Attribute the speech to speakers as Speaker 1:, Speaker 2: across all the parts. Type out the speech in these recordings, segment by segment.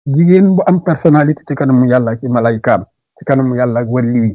Speaker 1: jigéen bu am personnalité ci kanamu yàlla ci malaykaam ci kanamu yàlla ak wàlli wi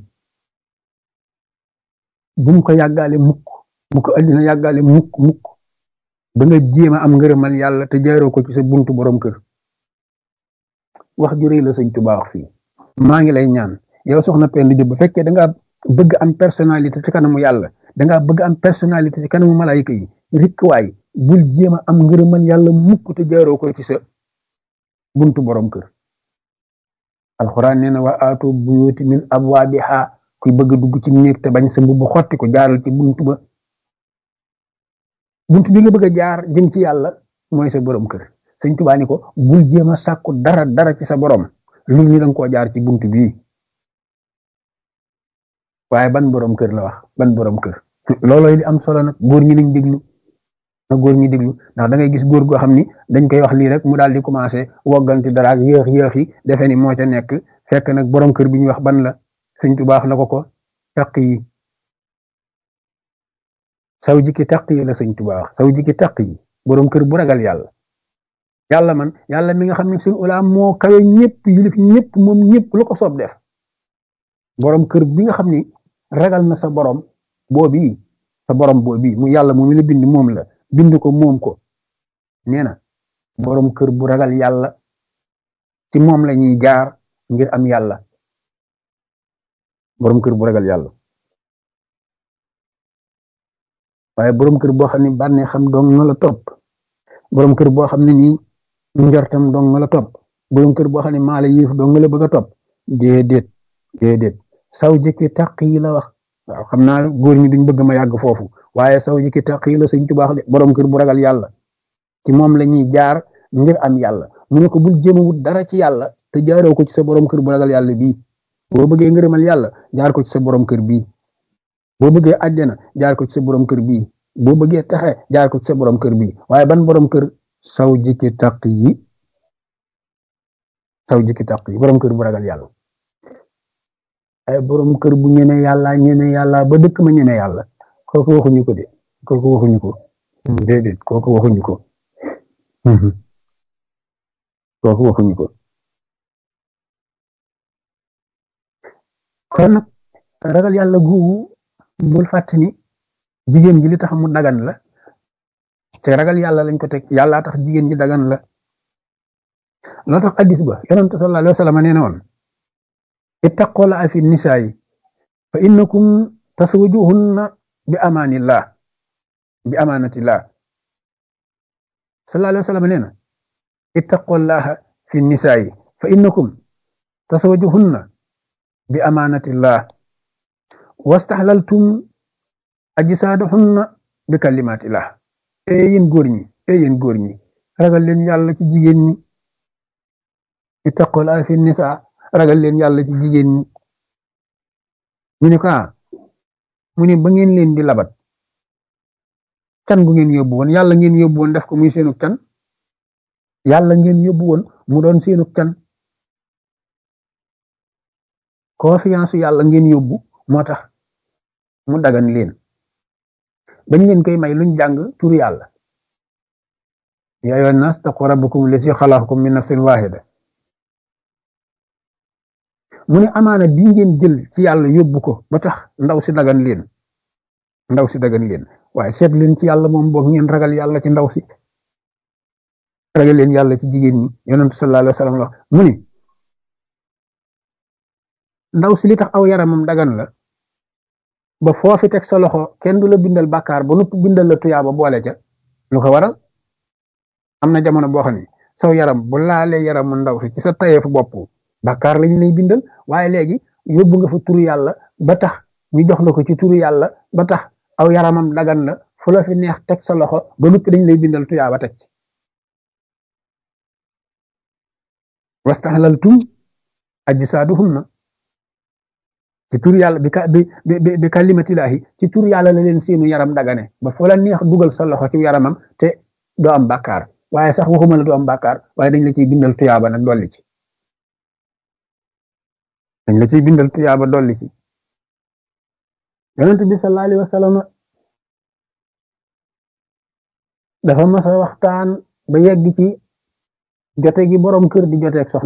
Speaker 1: bu mu ko yàggaale mukk bu ko addina yàggaale mukk mukk ba nga jéem a am ngërëmal yàlla te jaaroo ko ci sa buntu borom kër wax ju rëy la sëñ Tuubaa wax fii maa ngi lay ñaan yow soxna Penda Diop bu fekkee da ngaa bëgg am personnalité ci kanamu yàlla da ngaa bëgg am personnalité ci kanamu malayka yi rikkuwaay bul jéem a am ngërëmal yàlla mukk te jaaroo ko ci sa buntu borom kër alxuraan nee na wa aatu buyuti min abwaabiha kuy bëgg dugg ci néeg te bañ sa mbubb xotti ko jaaral ci buntu ba buntu bi nga bëgg a jaar jëm ci yàlla mooy sa borom kër sëñ Tuubaa ni ko bul jéem a sàkku dara dara ci sa borom lu ñu danga koo jaar ci buntu bii waaye ban borom kër la wax ban borom kër loolooy li am solo nag góor ñi nañ déglu na góor ñi déglu ndax da ngay gis góor goo xam ni dañ koy wax lii rek mu daal di commencé wogganti dara ak yéex yéex yi defe ni moo ca nekk fekk nag borom kër bi ñuy wax ban la sëñ Tuubaa wax na ko ko taq yi saw jikki taq yi la sëñ Tuubaa wax saw jikki taq yi borom kër bu ragal yàlla yàlla man yàlla mi nga xam ne suñu ulaam moo kawe ñëpp yilif ñëpp moom ñëpp lu ko soob def borom kër bi nga xam ni ragal na sa borom boobii sa borom boobii mu yàlla moom la bind moom la bind ko moom ko nee na borom kër bu ragal yàlla ci moom la ñuy jaar ngir am yàlla borom kër bu ragal yàlla waaye borom kër boo xam ne bànnee xam dong nga la topp borom kër boo xam ne nii njortam dong nga la topp borom kër boo xam ne maa la yéef dong nga la bëgg a topp déedéet déedéet saw jëkki taq yi la wax waaw xam naa góor ñi duñ bëgg ma yàgg foofu waaye saw jëkki taq yi la sëñ Tuubaa de borom kër bu ragal yàlla ci moom la ñuy jaar ngir am yàlla mu ne ko bul jéem a wut dara ci yàlla te jaaroo ko ci sa borom kër bu ragal yàlla bii boo bëggee ngërëmal yàlla jaar ko ci sa borom kër bii boo bëggee àjjana jaar ko ci sa borom kër bii boo bëggee texe jaar ko ci sa borom kër bii waaye ban borom kër saw jikki taq yi saw jikki taq yi borom kër bu ragal yàlla ay borom kër bu ñeme yàlla ñeme yàlla ba dëkk ma ñeme yàlla kooku waxuñu ko de kooku waxuñu ko déedéet kooku waxuñu ko kooku waxuñu ko kon nag ragal yàlla googu bul fàtte ni jigéen ji li tax mu dagan la te ragal yàlla lañ ko teg yàlla tax jigéen ji dagan la loo tax addis ba yonent sallallahu alayhi wa sallam nee na woon ittaqola fi nisaayi fa innakum taswajuhunna bi amaanillah bi amaanatillah sallallahu alayhi wa sallam nee na ittaqullaha fi nisaayi fa innakum taswajuhunna bi amaanatillah wastaxlaltum ajsaadahunna bi kalimatillah ee yéen góor ñi ee yéen góor ñi ragal leen yàlla ci jigéen ñi ittaqola fi nisaa ragal leen yàlla ci jigéen ñi ñu ne ko mu ne ba ngeen leen di labat can gu ngeen yóbbu woon yàlla ngeen yóbbu woon def ko muy seenug can yàlla ngeen yóbbu woon mu doon seenug can confiance yàlla ngeen yóbbu moo tax mu dagan leen bañ leen koy may luñ jàng tur yàlla yaa ayyuhan naas taqu rabbakum lazi xalaqakum min nafsin waahida mu ne amaana bi ngeen jël ci yàlla yóbbu ko ba tax ndaw si dagan leen ndaw si dagan leen waaye seet leen ci yàlla moom boog ngeen ragal yàlla ci ndaw si ragal leen yàlla ci jigéen ñi yonent sallallahu alayhi wa sallam la mu ni ndaw si li tax aw yaramam dagan la ba foofi teg sa loxo kenn du la bindal bàkkaar ba nupp bindal la tuyaaba boole ca lu ko waral am na jamono boo xam ne saw yaram bu laalee yaramu ndaw si ci sa tayeefu bopp bàkkaar lañ lay bindal waaye léegi yóbbu nga fa turu yàlla ba tax ñu jox la ko ci turu yàlla ba tax aw yaramam dagan na fu la fi neex teg sa loxo ba nuppi dañ lay bindal tuyaaba teg ci wastaxlaltum ajsaaduhunna ci tur yàlla bi ka bi bi bi kalimatillahi ci tur yàlla la leen seenu yaram dagane ba fu la neex dugal sa loxo ci yaramam te doo am bàkkaar waaye sax waxuma la doo am bàkkaar waaye dañ la ciy bindal tuyaaba nag dolli ci dañ la ciy bindal tuyaaba dolli ci yonent bi sallallahu alayhi wa sallam dafa mas a waxtaan ba yegg ci jote gi borom kër di joteeg soxna